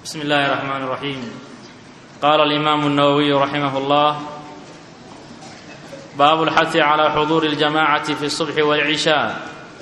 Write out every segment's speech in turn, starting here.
بسم الله الرحمن الرحيم قال الإمام النووي رحمه الله باب الحث على حضور الجماعة في الصبح والعشاء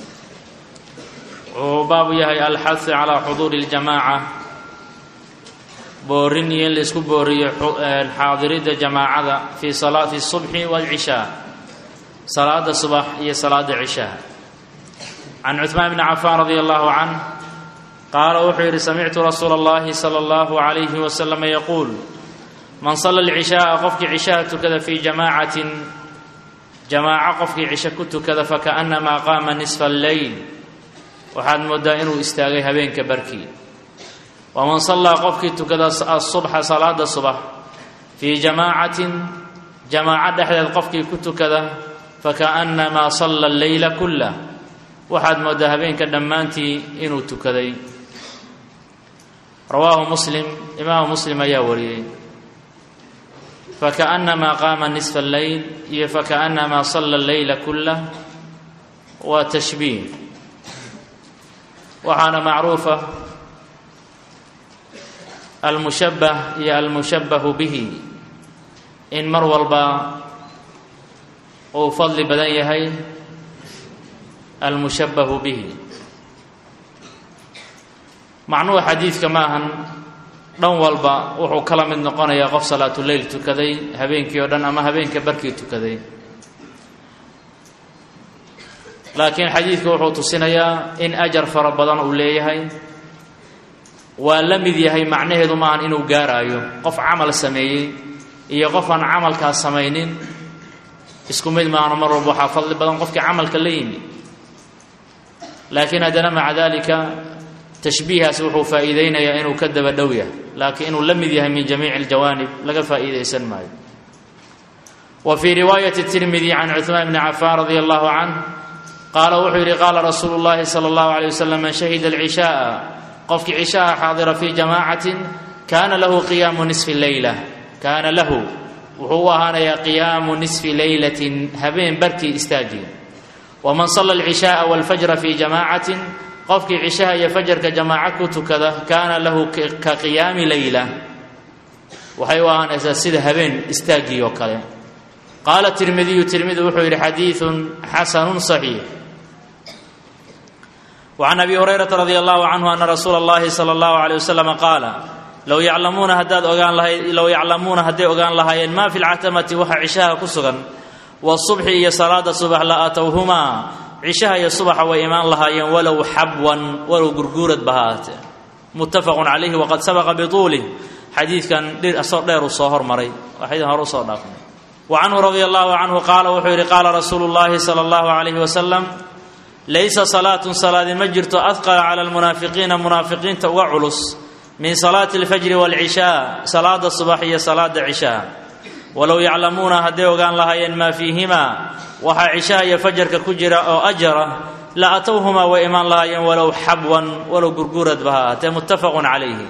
وباب يهي الحث على حضور الجماعة boorin iyo in laisku booriyo xaadiridda jamaacada fi sala fi الصubxi wاlcishaa salaada subax iyo salaada cishaa can cuثmaan bni cafaan radi allahu canh qaala wuxuu yidhi samictu rasuula اllahi salى اllahu عalayhi waslama yaquul man sala اlcishaaa qofkii cishaha tukada fii jamaacatin jamaaco qofkii cisho ku tukada fakaأnamaa qaama nisfa اlleyl waxaad moodaa inuu istaagay habeenka barkii waman sallaa qofkii tukada asubxa salaada subax fii jamaacatin jamaaco dhexdeed qofkii ku tukada fakaأnnamaa salla alleyla kullah waxaad moodaa habeenka dhammaantii inuu tukaday rawaahu muslim imaamu muslim ayaa wariyey fakaأnnamaa qaama nisfa alleyl iyo fakaأnnamaa salla alleyla kullah waa tashbiih waxaana macruufa almushabbah iyo almushabbahu bihi in mar walba uu fadli badan yahay almushabbahu bihi macnuhu xadiidka ma ahan dhan walba wuxuu kala mid noqonayaa qof salaatuleyl tukaday habeenkii oo dhan ama habeenka barkii tukaday laakiin xadiidka wuxuu tusinayaa in ajar fara badan uu leeyahay waa la mid yahay macnaheedu maahan inuu gaaraayo qof camal sameeyey iyo qof aan camalkaas samaynin isku mid maahno mar walba waxaa fadli badan qofkii camalka la yimi laakiin haddana maca dalika tashbiihaas wuxuu faa'iideynayaa inuu ka daba dhow yahay laakiin inuu la mid yahay min jamiici aljawaanib laga faa'iidaysan maayo wa fii riwaayati tirmidi can cuثmaan bni cafaan radi allahu canh qaala wuxuu yidhi qaala rasuulu llahi sala allahu alay wasalam man shahida alcishaaa qofkii cishaha xaadira fii jamaacatin kaana lahu qiyaamu nisfi leyla kaana lahu wuxuu u ahaanayaa qiyaamu nisfi leylatin habeen barkii istaagii waman salla alcishaaa walfajra fii jamaacatin qofkii cishaha iyo fajarka jamaaco ku tukada kaana lahu ka qiyaami leyla waxay u ahaanaysaa sida habeen istaaggii oo kale qaala tirmidiyu tirmidi wuxuu yidhi xadiidun xasanun saxiix وعn abi hurayrata radi allahu canhu ana rasuula اllahi salى اllahu عalيه waslm qaala low yaclamuuna haddaad ogaan lahay low yaclamuuna hadday ogaan lahaayeen ma fi lcatamati waxa cishaha ku sugan wالصubxi iyo salaada subax la atowhumaa cishaha iyo subaxa way imaan lahaayeen walow xabwan walow gurguuradba ha ahaatee mutafaqu calayhi waqad sabaqa bituulih xadiidkan asoo dheer uu soo hormaray waxaydin hore usoo dhaafnay wa canhu radi allahu canhu qaala wuxuu yidhi qaala rasuulu اllahi salى اllahu عalayh waslm laysa salaatun salaadi ma jirto adqala cala almunaafiqiina munaafiqiinta uga culus min salaati alfajri waalcishaa salaada subax iyo salaada cishaa walow yaclamuuna hadday ogaan lahaayeen maa fiihimaa waxaa cishaha iyo fajarka ku jira oo ajara la atowhumaa way imaan lahaayeen walow xabwan walow gurguradba ha ahaatee muttafaqun calayhi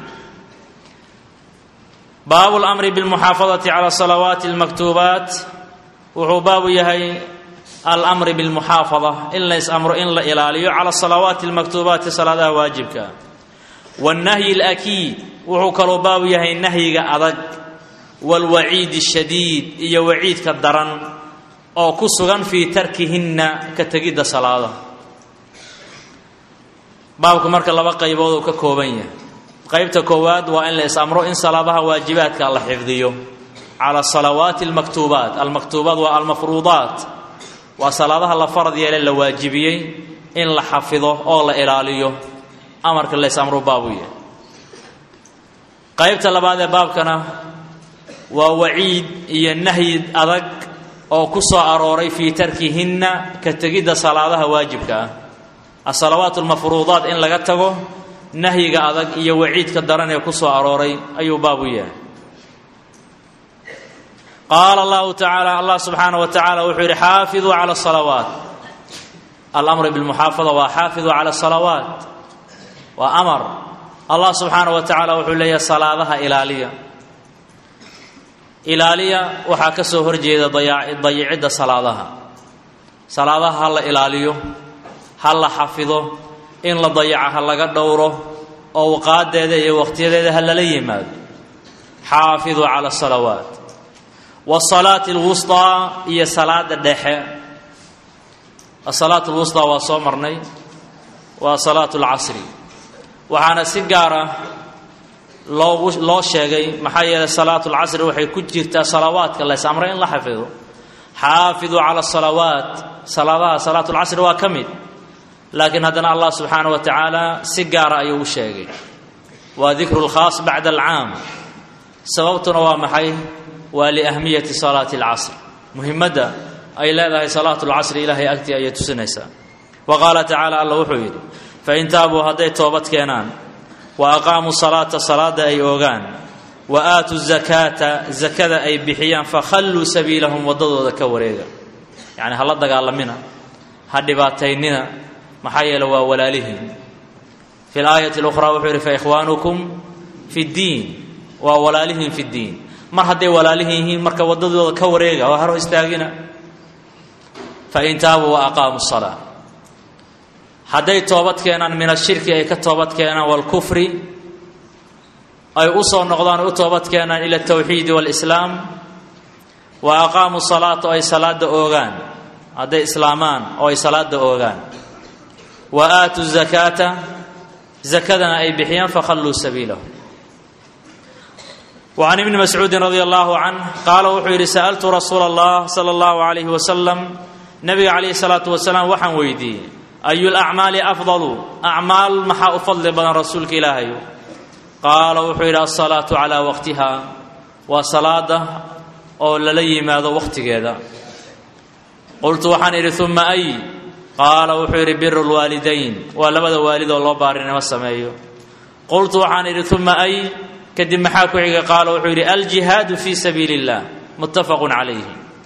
baabu lamri bilmuxaafadati cala salawaati almaktuubaat wuxuu baabu yahay almri bilmuxaafada in lays amro in la ilaaliyo cala salawaati almaktuubaati salaadaha waajibka wannahyi alakiid wuxuu kaloo baabu yahay nahyiga adag waalwaciid ashadiid iyo waciidka daran oo ku sugan fii tarkihinna ka tegidda salaadaha baabku marka laba qaybood uu ka kooban yahay qaybta koowaad waa in la is amro in salaadaha waajibaadka la xifdiyo cala salawaati almaktuubaat almaktuubaat waa almafruudaat waa salaadaha la farad yeele la waajibiyey in la xafido oo la ilaaliyo amarka lays amru baabu yahay qaybta labaad ee baabkana waa waciid iyo nahyi adag oo ku soo arooray fii tarkihinna ka tegidda salaadaha waajibka ah asalawaat almafruudaat in laga tago nahyiga adag iyo waciidka daran ee ku soo arooray ayuu baabu yahay qaala allahu tacaala allah subxaana wa tacala wuxuu yidhi xaafiduu cala asalawaat alamru bilmuxaafada waa xaafiduu cala asalawaat waa amar allah subxaana wa tacaala wuxuu leeyahay salaadaha ilaaliya ilaaliya waxaa ka soo horjeeda dayicidda salaadaha salaadaha ha la ilaaliyo ha la xafido in la dayaca ha laga dhowro owqaadeeda iyo waqtiyadeeda ha lala yimaado xaafiduu cala asalawaat wasalaati alwusطaa iyo salaada dhexe asalaat alwusطaa waa soo marnay waa salaatu اlcasri waxaana si gaara loogu loo sheegay maxaa yeelay salaatu اlcasri waxay ku jirtaa salawaadka lays amray in la xafido xaafiduu cala asalawaat salaadaha salaatu اlcasri waa ka mid laakiin haddana allah subxaana wa tacaala si gaara ayuu u sheegay waa dikru lkhaas bacda alcaam sababtuna waa maxay waa liahmiyati salaati alcasr muhimadda ay leedahay salaatu lcasri ilaahay agtii ayay tusinaysaa wa qaala tacaala alla wuxuu yidhi fain taabuu hadday toobad keenaan wa aqaamuu salaata salaada ay oogaan wa aatuu zakaata zakada ay bixiyaan fakhalluu sabiilahum waddadooda ka wareega yacni hala dagaalamina ha dhibaataynina maxaa yeele waa walaalihiin fi laayati اlukhraa wuxuu yidhi faikhwaanukum fi ddiin waa walaalihiin fi ddiin mar hadday walaalihin yihiin marka waddadooda ka wareega oo haro istaagina fain taabuu wa aqaamuu الsalaa hadday toobad keenaan min ashirki ay ka toobad keenaan wاlkufri ay u soo noqdaan ay u toobad keenaan ila اtawxiidi wاlislaam wa aqaamuu salaata oo ay salaada oogaan hadday islaamaan oo ay salaada oogaan wa aatuu zakaata zakadana ay bixiyaan fakhalluu sabiilahu wa can ibni mascuudin radia allahu canh qaala wuxuu yidhi sa'altu rasuula allah sala allahu calayhi wasalam nabiga calayhi salaatu wasalaam waxaan weydiiyey ayu lacmaali afdalu acmaal maxaa u fadli badan rasuulka ilaahayu qaala wuxuu yidhi alsalaatu calaa waqtiha waa salaada oo lala yimaado waqtigeeda qultu waxaan idhi uma ay qaala wuxuu yidhi biru lwaalidayn waa labada waalid oo loo baarinimo sameeyo qultu waxaan idhi uma ay kadib maxaa ku xiga qaala wuxuu yidhi aljihaadu fii sabiili اllah muttafaqun calayhi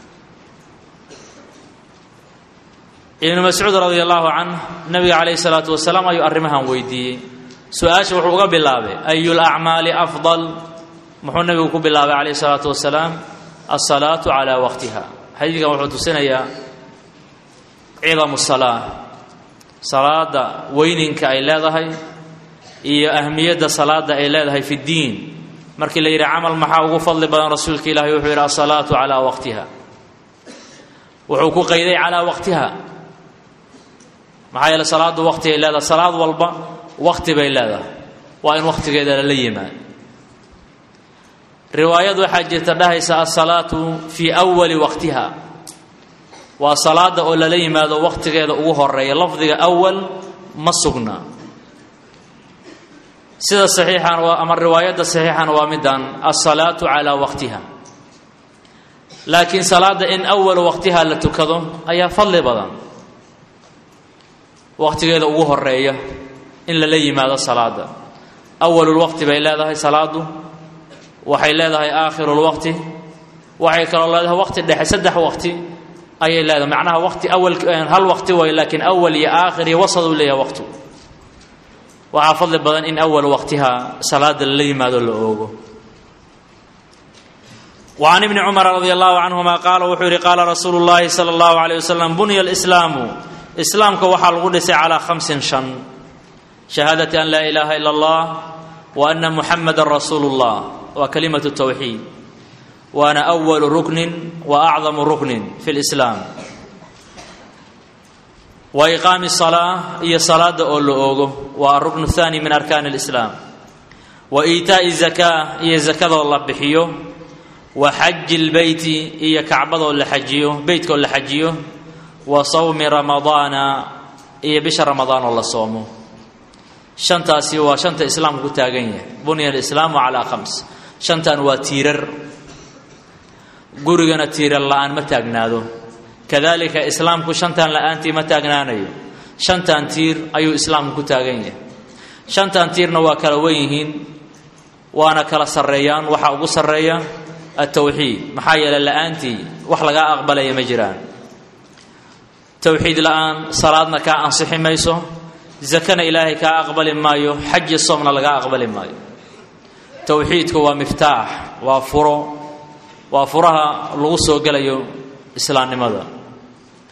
ibnu mascuud radi allahu canh nabiga calayhi salaatu wasalaam ayuu arrimahan weydiiyey su-aasha wuxuu uga bilaabay ayu lacmaali afdal muxuu nabigu ku bilaabay calayhi salaatu wasalaam alsalaatu calaa waqtiha xadiidkan wuxuu tusinayaa cidamu salaa salaada weyninka ay leedahay iyo ahmiyadda salaada ay leedahay fi ddiin markii la yidhi camal maxaa ugu fadli badan rasuulka ilaahi wuxuu yidhi alsalaatu calaa waqtiha wuxuu ku qayday calaa waqtiha maxaa yeele salaaddu waqti ay leedahay salaad walba waqti bay leedahay waa in waqtigeeda lala yimaado riwaayad waxaa jirta dhahaysa alsalaatu fii awali waqtiha waa salaada oo lala yimaado waqtigeeda ugu horeeya lafdiga awal ma sugna sida saxiixan waa ama riwaayadda saxiixan waa midaan alsalaatu calaa waqtiha laakiin salaada in awal waqtiha la tukado ayaa fadli badan waqtigeeda ugu horeeya in lala yimaado salaada awalulwaqti bay leedahay salaadu waxay leedahay aakhirulwaqti waxay kaloo leedahay waqti dhexe saddex waqti ayay leedahay macnaha waqti awal hal waqti way laakiin awal iyo aakhir iyo wasad uu leeyahay waqtu waxaa fadli badan in awal waqtiha salaada lala yimaado la oogo وعن ابن cمر رضي الله عنهma qاala wuxuu yihi qaala rasuulu الlahi slى الlaه عليه وسلم bunya الإسlاamu islaamka waxaa lagu dhisay calىa خمسin شhan شhahaadaةi an laa إlaha ilا الlah وأna muحamada rasuulu الlah waa kalimaة التwxiid waana أول rukni وأcظم rukni fi الإسlاam wa إqaami الصلاة iyo salaada oo la oogo waa الrukن الثاني min arkaan الإسlاam wa إiitaaءi الزakاة iyo zakadoo la bixiyo wa xaji lbeyti iyo kacbadoo la xajiyo beytkaoo la xajiyo wa sawmi ramadaana iyo bisha ramadaan oo la soomo shantaasi waa shanta islaamku ku taagan yahay bunya alislaamu calaa khams shantan waa tiirar gurigana tiirar la-aan ma taagnaado kadalika islaamku shantan la-aantii ma taagnaanayo shantan tiir ayuu islaamku ku taagan yahay shantan tiirna waa kala wen yihiin waana kala sarreeyaan waxaa ugu sarreeya altawxiid maxaa yeeley la-aantii wax lagaa aqbalaya ma jiraan towxiid la-aan salaadna kaa ansixi mayso zakana ilaahay kaa aqbali maayo xaji soomna lagaa aqbali maayo towxiidku waa miftaax waa furo waa furaha lagu soo gelayo islaamnimada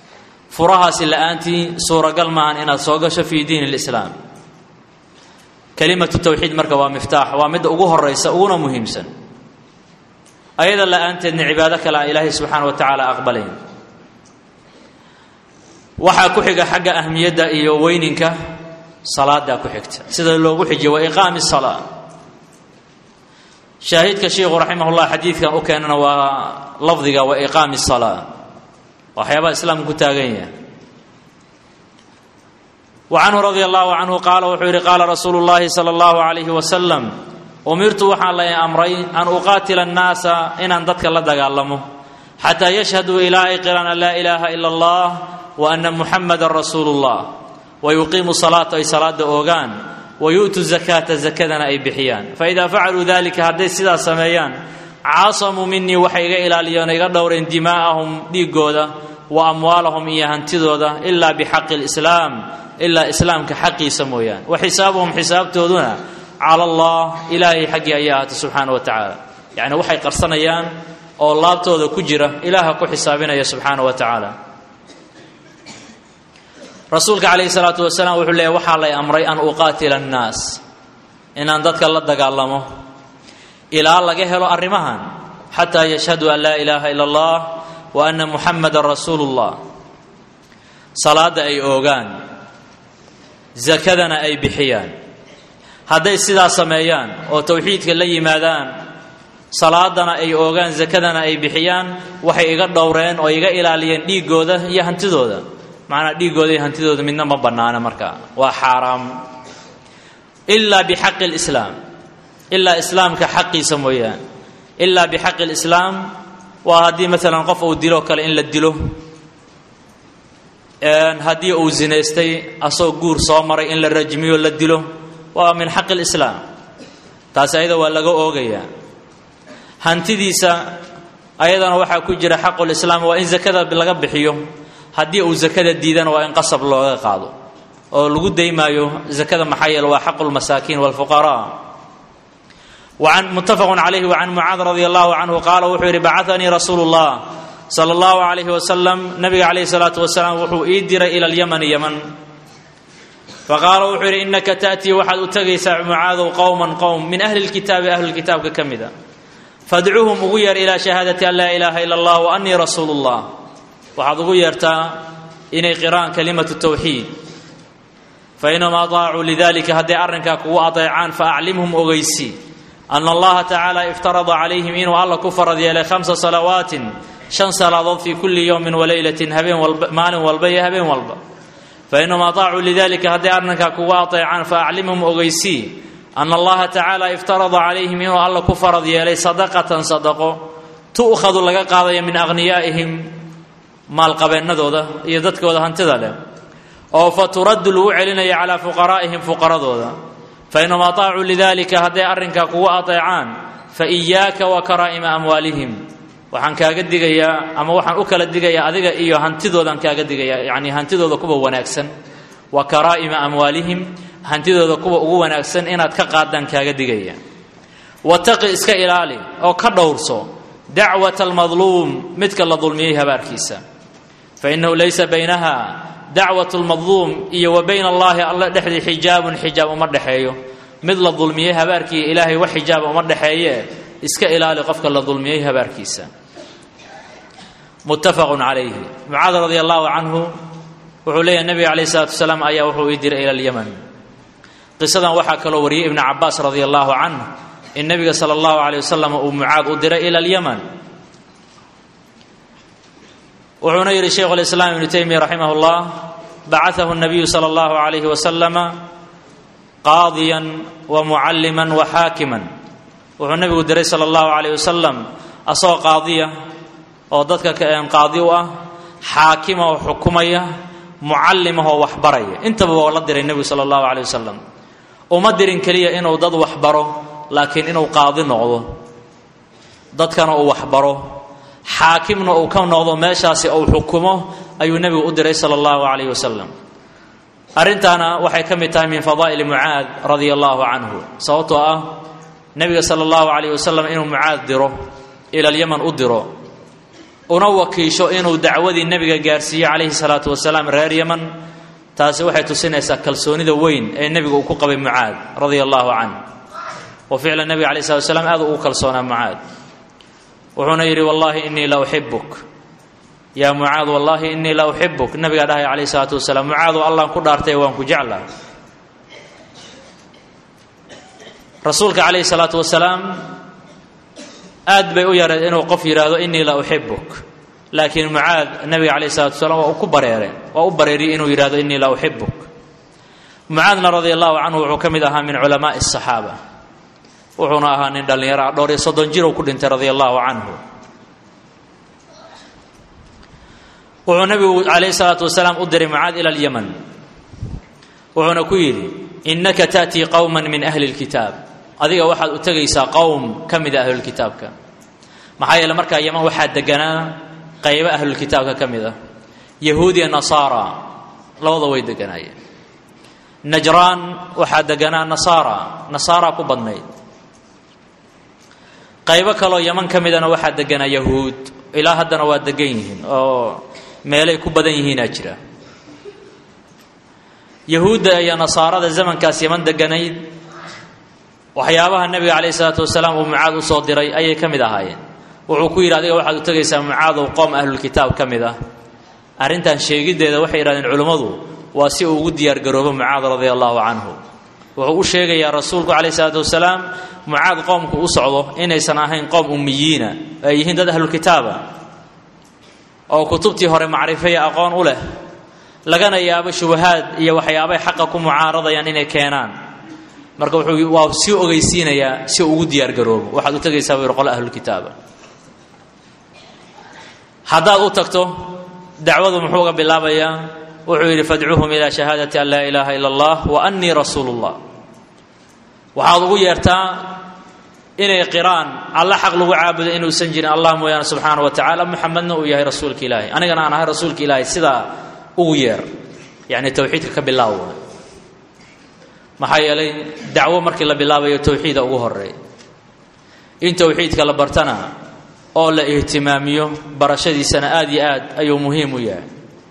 furahaasi la-aantii suuragal maahan inaad soo gasho fii diin اlislaam kelimatu tawxiid marka waa miftaax waa midda ugu horaysa uguna muhiimsan ayada la-aanteedna cibaado kale a ilaahay subxaana wa tacaala aqbalayn waxaa ku xiga xagga ahmiyadda iyo weyninka salaadaa ku xigta sida loogu xijiye wa iqaami salaa shaahidka sheikhu raximah llah xadiidkan u keenana waa lafdiga wa iqaami salaa waxyaabaha islaamka ku taagan yahay wa canhu radia allahu canhu qaala wuxuu yidhi qaala rasuulu llahi sala allahu alayhi wasalam umirtu waxaa la amray an uqaatila annaasa inaan dadka la dagaalamo xataa yashhaduu ilaa ay qiraan an laa ilaaha ila allah wa ana muxamadan rasuulu llah wa yuqiimu salaata ay salaada oogaan wa yu'tu zakaata zakadana ay bixiyaan faidaa facaluu dalika hadday sidaas sameeyaan caasamuu minii waxay iga ilaaliyeen iga dhowreen dimaa'ahum dhiigooda wa amwaalahum iyo hantidooda ilaa bixaqi lislaam ilaa islaamka xaqiisa mooyaane wa xisaabuhum xisaabtooduna cala allah ilaahay xaggii ayaa ahaatay subxaana wa tacaala yacni waxay qarsanayaan oo laabtooda ku jira ilaaha ku xisaabinaya subxaana wa tacaala rasuulka calayhi salaatu wasalaam wuxuu leeyahy waxaa lay amray an uqaatila annaas inaan dadka la dagaalamo ilaa laga helo arrimahan xataa yashhaduu an laa ilaaha ila allah wa ana muxamadan rasuulu llah salaadda ay oogaan zakadana ay bixiyaan hadday sidaa sameeyaan oo towxiidka la yimaadaan salaadana ay oogaan zakadana ay bixiyaan waxay iga dhowreen oo iga ilaaliyeen dhiiggooda iyo hantidooda macnaa dhiiggooda iyo hantidooda midna ma bannaana markaa waa xaaraam ilaa bixaqi lislaam ilaa islaamka xaqiisa mooyaan ilaa bixaqi lislaam waa haddii maalan qof uu dilo kale in la dilo haddii uu zinaystay asagoo guur soo maray in la rajmiyo la dilo waa min xaqi lislaam taasi ayada waa laga oogayaa hantidiisa ayadana waxaa ku jira xaqulislaam waa in zakada laga bixiyo haddii uu zakada diidana waa in qasab looga qaado oo lagu daymaayo zakada maxaa yeele waa xaqu lmasaakiin walfuqaraa waan muttafaqun calayhi wacan mucaad radia allahu canhu qaala wuxuu yidhi bacatanii rasuulu llah sala allahu calayhi wasalam nabiga calayhi salaatu wasalaam wuxuu ii diray ila alyamani yaman faqaala wuxuu yidhi innaka ta'tii waxaad u tegaysaa mucaadow qowman qowm min ahli lkitaabi ahlulkitaabka ka mida fadcuuhum ugu yeer ilaa shahaadati an laa ilaaha ila allah wa annii rasuulu llah waxaad ugu yeertaa inay qiraan kalimatu tawxiid fainahum adaacuu lidalika hadday arrinkaa kugu adeecaan faaclimhum ogeysi ana allaha tacaala iftarada calayhim inuu alla ku farad yeelay khamsa salawaatin shan salaadood fii kulli yowmin walaylatin habeen walba maalin walba iyo habeen walba fainahum adaacuu lidalika hadday arrinkaa kugu adeecaan faaclimhum ogeysii ana allaha tacaala iftarada calayhim inuu alla ku farad yeelay sadaqatan sadaqo tu'khadu laga qaadaya min akhniyaa'ihim maalqabeennadooda iyo dadkooda hantida leh oo fa turaddu lagu celinaya calaa fuqaraa'ihim fuqaradooda fainahum ataacuu lidalika hadday arrinkaa kugu adeecaan fa iyaaka wa karaa'ima amwaalihim waxaan kaaga digayaa ama waxaan u kala digayaa adiga iyo hantidoodaan kaaga digayaa yacni hantidooda kuwa wanaagsan wa karaa'ima amwaalihim hantidooda kuwa ugu wanaagsan inaad ka qaadaan kaaga digaya wataqi iska ilaali oo ka dhowrso dacwata almadluum midka la dulmiyey habaarkiisa fainahu laysa baynaha dacwat lmadluum iyo wa bayna allahi alla dhexdii xijaabun xijaab uma dhexeeyo mid la dulmiyey habaarkii ilaahay wax xijaaba uma dhexeeye iska ilaali qofka la dulmiyey habaarkiisa muttafaqun calayhi mucaad radi allahu canhu wuxuu leeyahy nabiga calayh salatu wasalaam ayaa wuxuu ii diray ila alyaman qisadan waxaa kaloo wariyey ibnu cabaas radi allahu canh in nabiga sala allahu aleyh wasalam uu mucaad u diray ila alyaman wuxuuna yidhi shaykhu lislaam ibnu taymiya raximah llah bacaahu nabiyu sala allahu alayhi wasalama qaadiyan wa mucalliman wa xaakiman wuxuu nabigu diray sala allahu alayh wasalam asagoo qaadiya oo dadka qaadi u ah xaakima oo xukumaya mucallimahoo waxbaraya intaba waa la diray nebigu sala allahu alayh wasalam uma dirin keliya inuu dad waxbaro laakiin inuu qaadi noqdo dadkana uu waxbaro xaakimna uu ka noqdo meeshaasi uu xukumo ayuu nebigu u diray sala allahu calayh wasalam arrintaana waxay ka mid tahay min fadaa'ili mucaad radia allahu canhu sababtoo ah nebiga sala allahu calayh wasalam inuu mucaad diro ila alyaman u diro una wakiisho inuu dacwadii nebiga gaarsiiyo calayhi salaatu wasalaam reer yaman taasi waxay tusinaysaa kalsoonida weyn ee nebigu uu ku qabay mucaad radia allahu canh wa ficlan nebiga alay slat slam aad ugu kalsoonaa mucaad wuxuuna yidhi wallaahi inii la uxibuk yaa mucaad wallaahi inii la uxibuk nabigaa dhahay calayh isalaatu wasalaam mucaado allaan ku dhaartay waan ku jeclaa rasuulka calayhi salaatu wasalaam aad bay u yareed inuu qof yidhaahdo inii la uxibuk laakiin mucaad nabiga calayh salatu wasalaam waa ku bareereen waa u bareeriyey inuu yidhahdo inii la uxibuk mucaadna radia allahu canhu wuxuu ka mid ahaa min culamaai asaxaaba wuxuuna ahaa nin dhallinyaro ah dhowr iyo soddon jir uu ku dhintay radia allahu canhu wuxuu nabigu calayhi salaatu wasalaam u diray mucaad ila alyaman wuxuuna ku yidhi innaka ta'tii qowman min ahli lkitaab adiga waxaad u tegaysaa qowm ka mida ahlulkitaabka maxaa yeele markaa yaman waxaa deganaa qaybo ahlulkitaabka ka mid ah yahuudiya nasaara labada way deganaayeen najraan waxaa deganaa nasaara nasaara ku badnayd qaybo kaloo yaman ka midana waxaa deganaa yahuud ilaa haddana waa degan yihiin oo meelay ku badan yihiinaa jira yahuudda iyo nasaarada zamankaas yaman deganayd waxyaabaha nebiga calayh isalaatu wasalaam uu mucaad usoo diray ayay ka mid ahaayeen wuxuu ku yidhi adiga waxaad u tegaysaa mucaadow qoom ahlulkitaab ka mid ah arrintan sheegiddeeda waxay yidhahdeen culimmadu waa si uu ugu diyaargaroobo mucaad radia allahu canhu wuxuu u sheegayaa rasuulku calayh isalaatu wasalaam mucaad qoomku u socdo inaysan ahayn qoom ummiyiina ay yihiin dad ahlulkitaaba oo kutubtii hore macrifaya aqoon u leh lagana yaabo shubahaad iyo waxyaabay xaqa ku mucaaradayaan inay keenaan marka wuxuu waa sii ogeysiinayaa si uu ugu diyaargaroobo waxaad u tegaysaa buu yidhi qole ahlulkitaaba haddaad u tagto dacwadu muxuu uga bilaabayaa wuxuu yidhi fadcuuhum ilaa shahaadati an laa ilaaha ila allah wa annii rasuulu llah waxaad ugu yeertaa inay qiraan alla xaq lagu caabudo inuusan jirin allah mooyaane subxaana wa tacaala muxamedna uu yahay rasuulka ilaahay anigana aan ahay rasuulka ilaahay sidaa ugu yeer yacni towxiidka ka bilaaw maxaa yeelay dacwo markii la bilaabayo towxiida ugu horeey in towxiidka la bartana oo la ihtimaamiyo barashadiisana aada iyo aad ayuu muhiim u yahay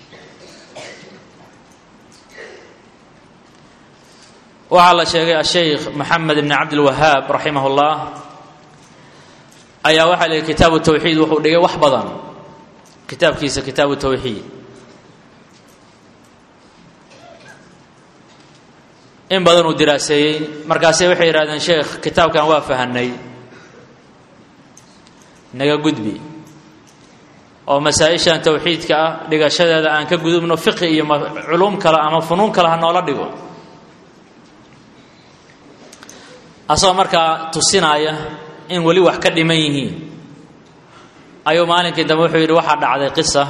waxaa la sheegay asheykh maxamed ibni cabdilwahaab raximah ullah ayaa waxaa la yihi kitaabu tawxiid wuxuu dhigay wax badan kitaabkiisa kitaabu tawxiid in badan uu diraaseeyey markaase waxay yidhahdeen sheekh kitaabkan waa fahanay naga gudbi oo masaa-ishan tawxiidka ah dhigashadeeda aan ka gudubno fiqi iyo culuum kale ama funuun kale ha noola dhigo asagoo markaa tusinaaya in weli wax ka dhiman yihiin ayuu maalinkii dambe wuxuu yidhi waxaa dhacday qisa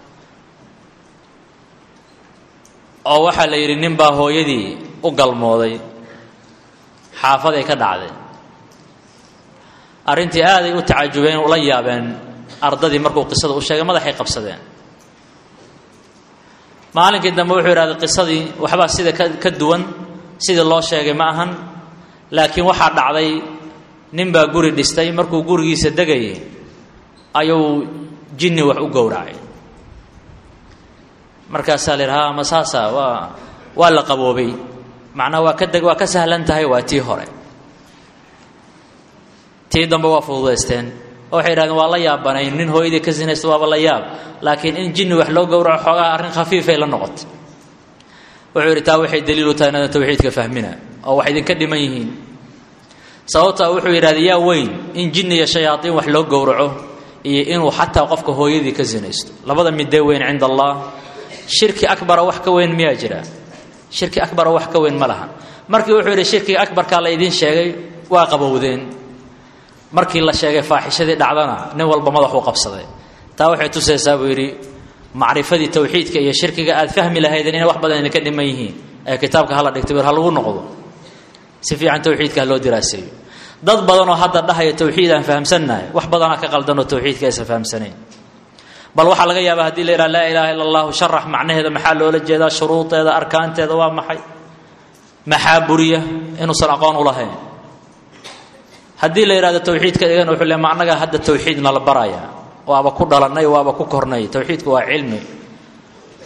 oo waxaa la yidhi nin baa hooyadii u galmooday xaafaday ka dhacday arrintii aaday u tacajubeen ula yaabeen ardadii markuu qisada u sheegay madaxay qabsadeen maalinkii dambe wuxuu yidhahday qisadii waxbaa sida ka ka duwan sidii loo sheegay ma ahan laakiin waxaa dhacday nin baa guri dhistay markuu gurigiisa degayay ayuu jinni wax u gowracay markaasaa la yidhi ha ma saasa waa waa la qaboobay macnaa waa ka deg waa ka sahlan tahay waa tii hore tii dambe waa fududaysteen oo waxay yidhahdeen waa la yaabanayn nin hooyadii ka sinaysta waaba la yaab laakiin in jinni wax loo gowraco xoogaha arrin khafiifay la noqotay wuxuu yidhi taa waxay daliilu tahay inadan tawxiidka fahmina oo wax idinka dhiman yihiin sababtaa wuxuu yidhahday yaa weyn in jinni iyo shayaatiin wax loo gowraco iyo inuu xataa qofka hooyadii ka sinaysto labada midee weyn cinda allah shirki akbara wax ka weyn miyaa jira shirki akbara wax ka weyn ma laha markii wuxuu yidhi shirkiga akbarkaa la idiin sheegay waa qabowdeen markii la sheegay faaxishadii dhacdana nin walba madaxuu qabsaday taa waxay tusaysaa buu yidhi macrifadii tawxiidka iyo shirkiga aad fahmi lahaydeen inay wax badan idinka dhiman yihiin ee kitaabka hala dhigtay bir ha lagu noqdo si fiican tawxiidka ha loo diraaseeyo dad badanoo hadda dhahaya tawxiid aan fahamsannahay wax badanaa ka qaldanoo tawxiidka aysan fahamsanayn bal waxaa laga yaabaa hadii la yidhaha laa ilaaha illa allahu sharax macnaheeda maxaa loola jeedaa shuruudeeda arkaanteeda waa maxay maxaa buriya inuusan aqoon u lahayn haddii la yidhahdo tawxiidka dhigan wuxuu le ma annaga hadda tawxiidna la baraya waaba ku dhalannay waaba ku kornay tawxiidku waa cilmi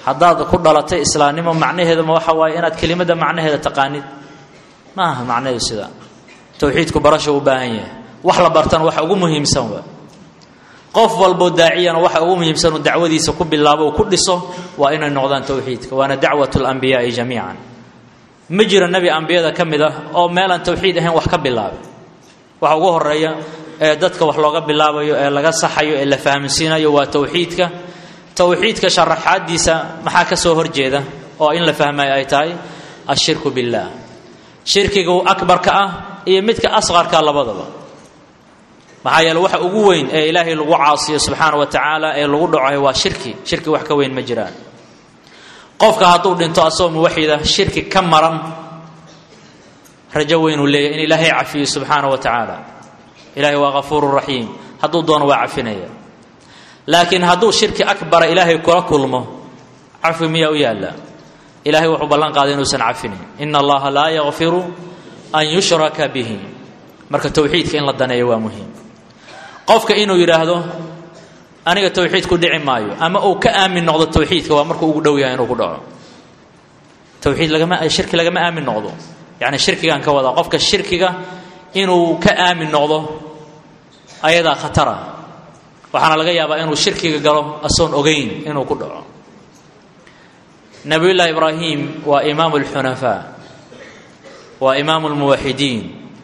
haddaad ku dhalatay islaamnimo macnaheeduma waxa waaye inaad kelimadda macnaheeda taqaanid ma aha macnaheedu sidaa towxiidku barasha u baahan yahay wax la bartana waxa ugu muhiimsan waa qof walboo daaciyana waxa ugu muhiimsan uu dacwadiisa ku bilaabo uu ku dhiso waa inay noqdaan towxiidka waana dacwat lambiyaai jamiican ma jiro nebi ambiyada ka mid ah oo meelaan towxiid ahayn wax ka bilaabay waxa ugu horeeya ee dadka wax looga bilaabayo ee laga saxayo ee la fahamsiinayo waa towxiidka towxiidka sharaxaadiisa maxaa ka soo horjeeda oo in la fahmayo ay tahay ashirku billaah shirkiga akbarka ah iyo midka asqarka labadaba maxaa yeele waxa ugu weyn ee ilaahay lagu caasiyo subxaana wa tacaala ee lagu dhacayo waa shirki shirki wax ka weyn ma jiraan qofka hadduu dhinto asagoo muwaxida shirki ka maran rajo weynuu leeyahy in ilaahay cafiyo subxaana wa tacaala ilaahay waa hafuuru raxiim hadduu doono waa cafinaya laakiin hadduu shirki akbara ilaahay kula kulmo cafi miyaa u yaalla ilahay wuxuu ballan qaaday inuusan cafinin ina allaha laa yakfiru an yushraka bihi marka towxiidka in la daneeyo waa muhiim qofka inuu yidhaahdo aniga towxiid ku dhici maayo ama uu ka aamin noqdo towxiidka waa markuu ugu dhow yahay inuu ku dhaco towxiid lagama shirki lagama aamin noqdo yacni shirkigaan ka wadaa qofka shirkiga inuu ka aamin noqdo ayadaa khatara waxaana laga yaabaa inuu shirkiga galo asoon ogeyn inuu ku dhaco nabiyullaahi ibraahim waa imaamu alxunafaa waa imaamu lmuwaxidiin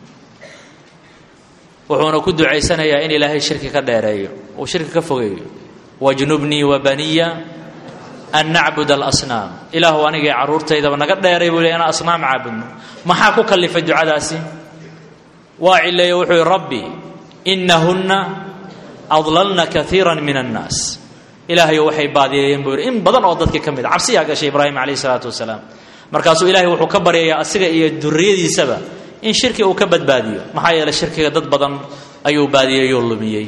wuxuuna ku ducaysanayaa in ilaahay shirki ka dheereeyo uu shirki ka fogeeyo wajnubnii wa baniya an nacbud alasnaam ilaahu anigii carruurtaydaba naga dheeray buu le inaan asnaam caabudno maxaa ku kallifay ducadaasi waa cileeye wuxuu yihi rabbi inahunna adlalna kaiira min annaas ilaahayo waxay baadiyeeyeen buu yidhi in badan oo dadkii ka mid a cabsiyaa gashay ibraahim calayh isalaatu wasalaam markaasuu ilahay wuxuu ka baryayaa asiga iyo duriyadiisaba in shirki uu ka badbaadiyo maxaa yeeley shirkiga dad badan ayuu baadiyeeyoo lumiyey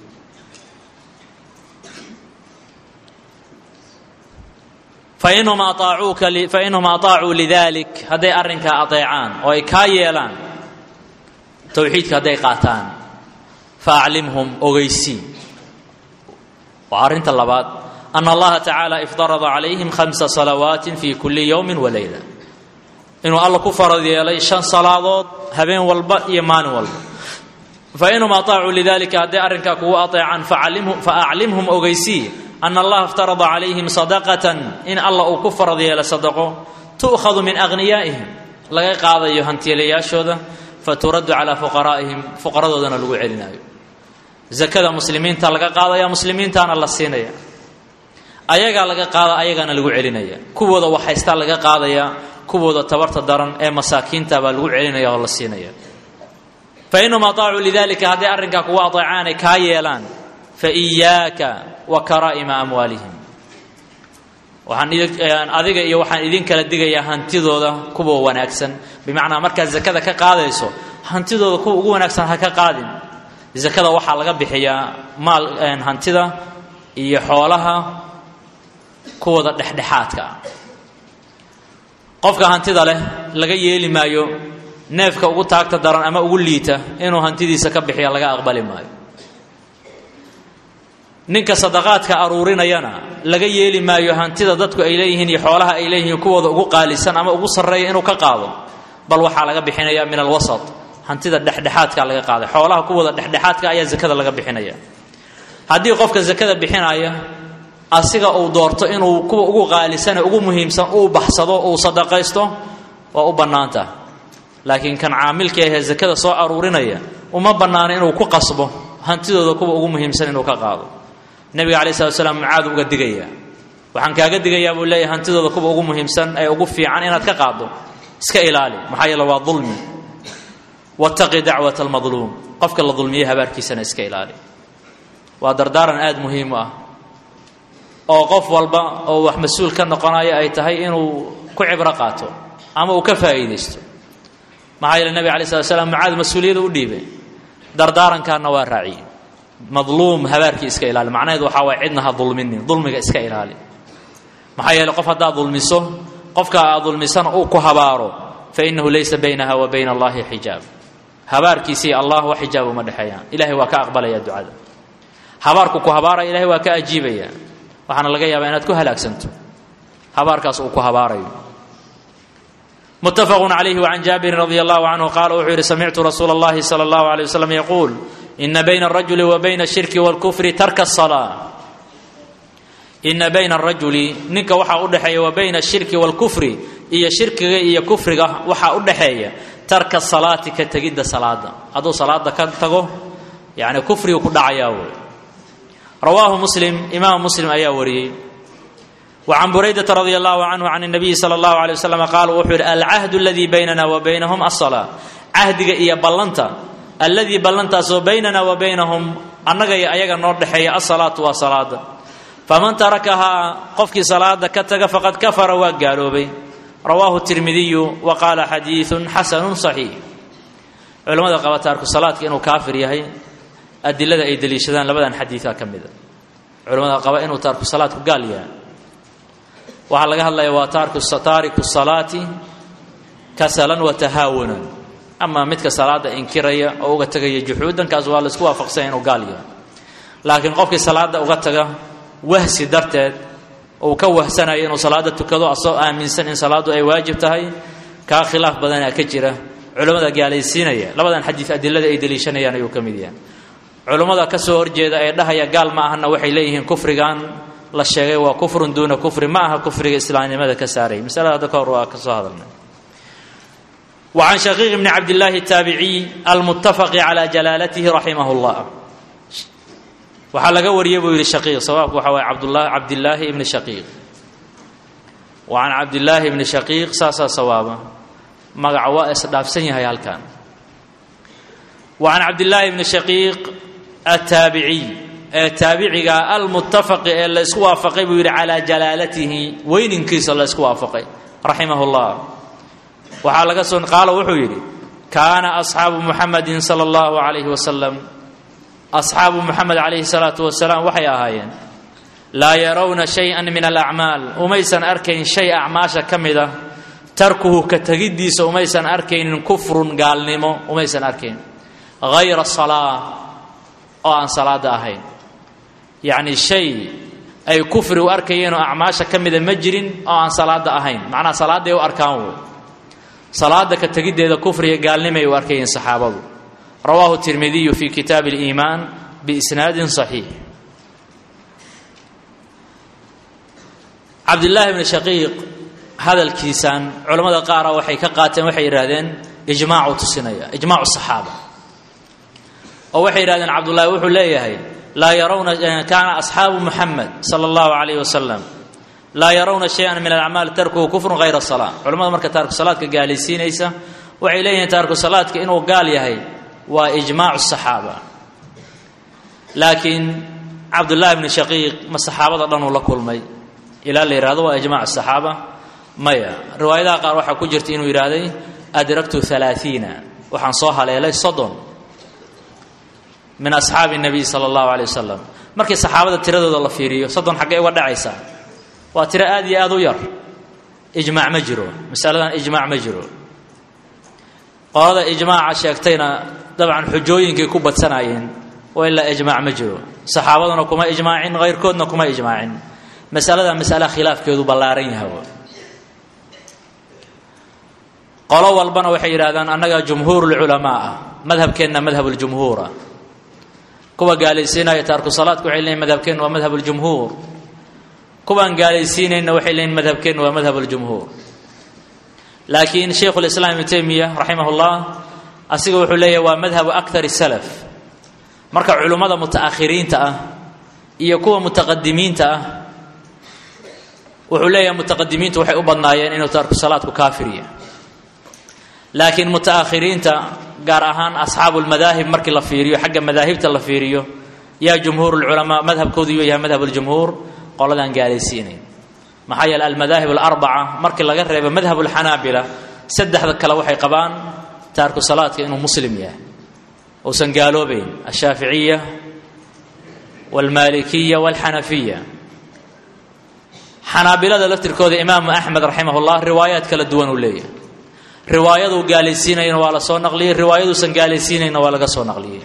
fainhum aaacuuka fainhum aطaacuu lidalik hadday arrinkaa adeecaan oo ay kaa yeelaan towxiidka hadday qaataan faaclimhum ogeysii waa arrinta labaad ana allaha tacaala iftarada calayhim khamsa salawaati fi kulli yowmi waleyla inuu alla ku farad yeelay shan salaadood habeen walba iyo maalin walba fainhum aطaacuu lidalika hadday arrinkaa kugu adeecaan faaclimhum ogeysii ana allaha iftarada calayhim sadaqatan in alla uu ku farad yeelay sadaqo tu'khadu min aghniyaa'ihim laga qaadayo hantiilayaashooda faturaddu calaa fuqaraa'ihim fuqaradoodana lagu celinayo zakada muslimiinta laga qaadaya muslimiintaana la siinaya ayagaa laga qaada ayagaana lagu celinaya kuwooda waxhaystaa laga qaadaya kuwooda tabarta daran ee masaakiinta baa lagu celinaya oo la siinaya fa inhum aطaacuu lidalika hadday arrinkaa kugu adeecaan ay kaa yeelaan fa iyaaka wa karaa'ima amwaalihim waxaan adiga iyo waxaan idin kala digayaa hantidooda kuwa wanaagsan bimacnaa markaad zakada ka qaadayso hantidooda kuwa ugu wanaagsan ha ka qaadin zakada waxaa laga bixiyaa maal hantida iyo xoolaha kuwooda dhexdhexaadka ah qofka hantida leh laga yeeli maayo neefka ugu taagta daran ama ugu liita inuu hantidiisa ka bixiya laga aqbali maayo ninka sadaqaadka aruurinayana laga yeeli maayo hantida dadku ay leeyihiin iyo xoolaha ay leeyihiin kuwooda ugu qaalisan ama ugu sarreeya inuu ka qaado bal waxaa laga bixinaya min alwasat hantida dhexdhexaadka laga qaaday xoolaha kuwooda dhexdhexaadka ayaa zakada laga bixinaya haddii qofka zakada bixinaya asiga uu doorto inuu kuwa ugu qaalisane ugu muhiimsan uu baxsado uu sadaqaysto waa u bannaanta laakiin kan caamilka ahee zakada soo aruurinaya uma bannaano inuu ku qasbo hantidooda kuwa ugu muhiimsan inuu ka qaado nebiga alai slat slam mucaad uga digaya waxaan kaaga digayaa buu leeyahy hantidooda kuwa ugu muhiimsan ee ugu fiican inaad ka qaado iska ilaali maxaa yeele waa dulmi wataqi dacwat almadluum qofka la dulmiyey habaarkiisana iska ilaali waa dardaaran aada muhiim u ah oo qof walba oo wax mas-uul ka noqonayo ay tahay inuu ku cibro qaato ama uu ka faa'iidaysto maxaa yeele nebiga alai slat slam mucaad mas-uuliyada u dhiibay dardaarankaana waa raaciye madluum habaarkii iska ilaali macnaheedu waxaa waay cidna ha dulminin dulmiga iska ilaali maxaa yeele qof haddaad dulmiso qofka aad dulmisana uu ku habaaro fa innahu laysa baynaha wa bayna allahi xijaab habaarkiisii allah wax xijaab uma dhexeeyaan ilahay waa ka aqbalaya ducada habaarku ku habaaraya ilahay waa ka ajiibaya waxaana laga yaabaa inaad ku halaagsanto habaarkaas uu ku habaarayo متفق عليه وعن جابر رضي الله عنه قال وحير سمعت رسول الله صلى الله عليه وسلم يقول إن بين الرجل وبين الشرك والكفر ترك الصلاة إن بين الرجل نك وحا أدحي وبين الشرك والكفر إيا شرك إيا كفر وحا أدحي ترك الصلاة كتجد صلاة هذا صلاة كتغو يعني كفر وكل عياو رواه مسلم إمام مسلم أيا وريه وعن بريدة رضي الله عنه عن النبي صلى الله عليه وسلم قال وحر العهد الذي بيننا وبينهم الصلاة عهد إيا بلنتا الذي بلنتا سو بيننا وبينهم أنك أيغا نور دحيا الصلاة والصلاة فمن تركها قفك صلاة كتك فقد كفر وقالوا بي رواه الترمذي وقال حديث حسن صحيح علماء قبا تارك الصلاة إنه كافر يهي أدلة أي دليشدان لبدان حديثا كمدا علماء قبا إنه تارك الصلاة قال يهي waxaa laga hadlaya waa taariku salaati kasalan wa tahaawunan ama midka salaada inkiraya oo uga tegaya juxuudankaas waa laisku waafaqsanya inuu gaal yahay laakiin qofkii salaada uga taga wahsi darteed uu ka wahsanayo inuu salaada tukado asoo aaminsan in salaadu ay waajib tahay kaa khilaaf badanaa ka jira culimmada gaalaysiinaya labadan xadiid adilada ay deliishanayaan ayuu ka mid yahay culimmada ka soo horjeeda ee dhahaya gaal ma ahana waxay leeyihiin kufrigan la sheegay waa kufrun duuna kufri ma aha kufriga islaamnimada ka saaray masalada hadda ka hor waa ka soo hadalnay وعن شقيق بن عبد الله التابعي المتفق على جلالته رحمه الله waxaa laga wariyay buu yidhi shaqiiq sawaabku waxa waaye cabdullah cabdillaahi ibni shaqiiq wa can cabdillaahi ibni shaqiiq saasaa sawaaba magaca waa isdhaafsan yahay halkan wa can cabdillaahi ibni shaqiiq attaabiciy ee taabiciga almuttafaqi ee la isku waafaqay buu yidhi calaa jalaalatihi weyninkiisa la isku waafaqay raximah llah waxaa laga soo qaalo wuxuu yidhi kaana asxaabu muxamadin sala allahu calayhi wasalam asxaabu muxamed calayhi salaatu wasalaam waxay ahaayeen laa yarawna shay-an min alacmaal umaysan arkayn shay acmaasha ka mid a tarkuhu ka tegiddiisa umaysan arkaynin kufrun gaalnimo umaysan arkayn hayra salaa oo aan salaada ahayn yacni shay ay kufri u arkayeen oo acmaasha ka mida ma jirin oo aan salaada ahayn macnaha salaaday u arkaan wey salaada ka tegiddeeda kufriga gaalnimay u arkayeen saxaabadu rawaahu tirmidiyu fi kitaabi اliimaan biisnaadin صaxiix cabdillaahi bni shaqiiq hadalkiisan culammada qaara waxay ka qaateen waxay yidhahdeen ijmaacu tusinaya ijmaacu saxaaba oo waxay yidhahdeen cabdullaahi wuxuu leeyahay laa yarawna kaana asxaabu muxamed sala allahu calayh wasalam laa yarawna shay-an min alacmaal tarkuhu kufrun hayra salaa culamada marka taarku salaadka gaalaysiinaysa waxay leeyihiin taarku salaadka inuu gaal yahay waa ijmaacu saxaaba laakiin cabdullaahi bni shaqiiq ma saxaabada dhanuu la kulmay ilaa la yidhahdo waa ijmaacu saxaaba maya riwaayadaha qaar waxaa ku jirta inuu yidhaahday adraktu alaaiina waxaan soo haleelay soddon min asxaabi nabiy sala allahu alay wasalam markii saxaabada tiradooda la fiiriyo soddon xaggay uga dhacaysaa waa tiro aad iyo aad u yar ijmaac ma jiro masaladan ijmaac ma jiro qolada ijmaaca sheegtayna dabcan xujooyinkay ku badsanaayeen oo ilaa ijmaac ma jiro saxaabaduna kuma ijmaacin hayrkoodna kuma ijmaacin masalada masala khilaafkeedu ballaaran yahay qolo walbana waxay yidhahdaan annaga jumhuurulculamaa ah madhabkeenna madhabuljumhuura kuwa gaalaysiinaya taarku salaadka waxay leeyiin madhabkeennu waa madhabuljumhuur kuwaan gaalaysiinayna waxay leeyiin madhabkeennu waa madhabuljumhuur laakiin shaykhu lislaam ibnu taymiya raximah llah asiga wuxuu leeyahay waa madhabu akar salaf marka culummada mutaakhiriinta ah iyo kuwa mutaqadimiinta ah wuxuu leeyahay mutaqadimiintu waxay u badnaayeen inuu taarku salaadku kaafiriya laakiin mutaakhiriinta gaar ahaan asxaabu lmadaahib markii la fiiriyo xagga madaahibta la fiiriyo yaa jumhuur lculamaa madhabkoodu yuu yahay madhab ljumhuur qoladaan gaalaysiinayn maxaa yeele almadaahib alarbaca markii laga reebo madhab lxanaabila saddexda kale waxay qabaan taarku salaadka inuu muslim yahay uusan gaaloobayn ashaaficiya walmaalikiya walxanafiya xanaabilada laftirkooda imaamu axmed raximah llah riwaayaad kala duwan uu leeyahay riwaayaduu gaalaysiinayna waa la soo naqliyey riwaayaduusan gaalaysiinayna waa laga soo naqliyey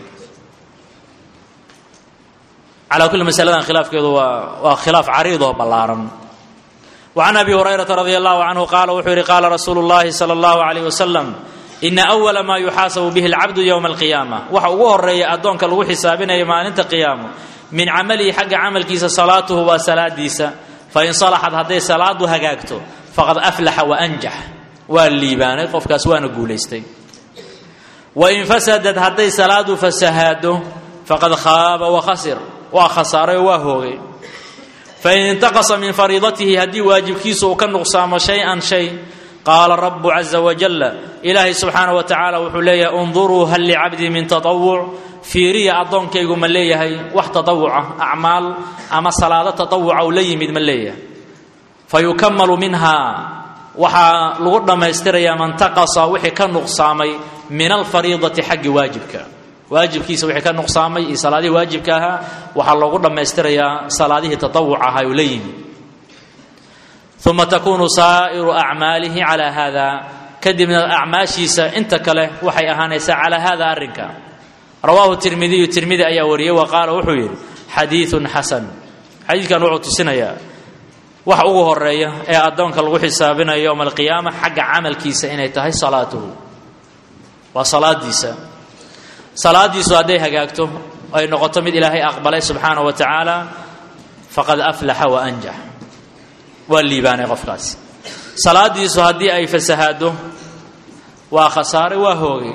calaa kulli masaladan khilaafkeedu waa waa khilaaf cariid oo ballaaran وعن أبي هريرة رضي الله عنه قال وxuu yihi قال رsuuل اللhi صلى الله عليه وسلم إنa أول ma يuxaasaب bه الcabد يوم القيامة waxa ugu horeeya adoonka lagu xisaabinaya maalinta قiyaamo min camalihi xagga camalkiisa salaatuhu waa salaadiisa fain صلxat hadday salaadu hagaagto faqad أflaxa وأnjax waa liibaanay qofkaas waana guulaystay wain fasadad hadday salaadu fasahaado faqad khaaba وkhasir waa khasaaray oo waa hoogay fain intaqasa min fariidatihi haddii waajibkiisa uu ka nuqsaamo shay-an shay qaala rabu caza wajalla ilaahay subxaana wa tacaala wuxuu leeyahay unduruu hal licabdii min taطawuc fiiriya addoonkaygu ma leeyahay wax taطawuca acmaal ama salaado taطawuca uu la yimid ma leeyahay fayukamalu minhaa waxaa lagu dhammaystirayaa man taqasa wixii ka nuqsaamay min alfariidati xaggi waajibka waajibkiisa wixii ka nuqsaamay iyo salaadihii waajibka ahaa waxaa loogu dhammaystirayaa salaadihii tatawuc ahaa uu la yimi uma takunu saa'iru acmaalihi calaa haada kadibna acmaashiisa inta kale waxay ahaanaysaa calaa hada arrinka rawaahu tirmidiyu tirmidi ayaa wariyey wa qaala wuxuu yidhi xadiiun xasan xadiidkan wuxuu tusinayaa wax ugu horeeya ee addoonka lagu xisaabinayo yowma alqiyaama xagga camalkiisa inay tahay salaatuhu waa salaadiisa salaadiisu hadday hagaagto ay noqoto mid ilaahay aqbalay subxaana wa tacaala faqad aflaxa wa anjax waa liibaanay qofkaasi salaadiisu haddii ay fasahaado waa khasaare waa hoogay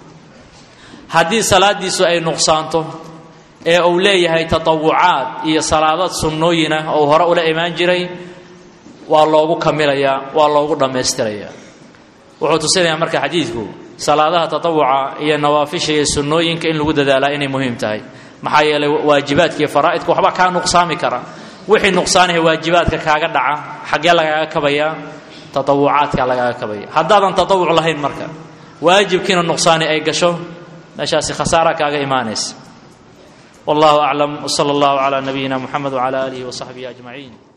haddii salaadiisu ay nuqsaanto ee uu leeyahay tatawucaad iyo salaadad sunnooyinah oo hore ula imaan jiray waa loogu kamilayaa waa loogu dhammaystirayaa wuxuu tusinayaa marka xadiidku salaadaha tatawuca iyo nawaafisha iyo sunnooyinka in lagu dadaalaa inay muhiim tahay maxaa yeelay waajibaadka iyo faraa'idka waxba kaa nuqsaami kara wixii nuqsaanaha waajibaadka kaaga dhaca xaggee lagaaga kabayaa tatawucaadka lagaaga kabaya haddaadan tatawuc lahayn marka waajibkiina nuqsaani ay gasho meeshaasi khasaara kaaga imaanaysa wallahu aclam wsala allahu calaa nabiyina muxamed wcala aalihi wasaxbihi ajmaciin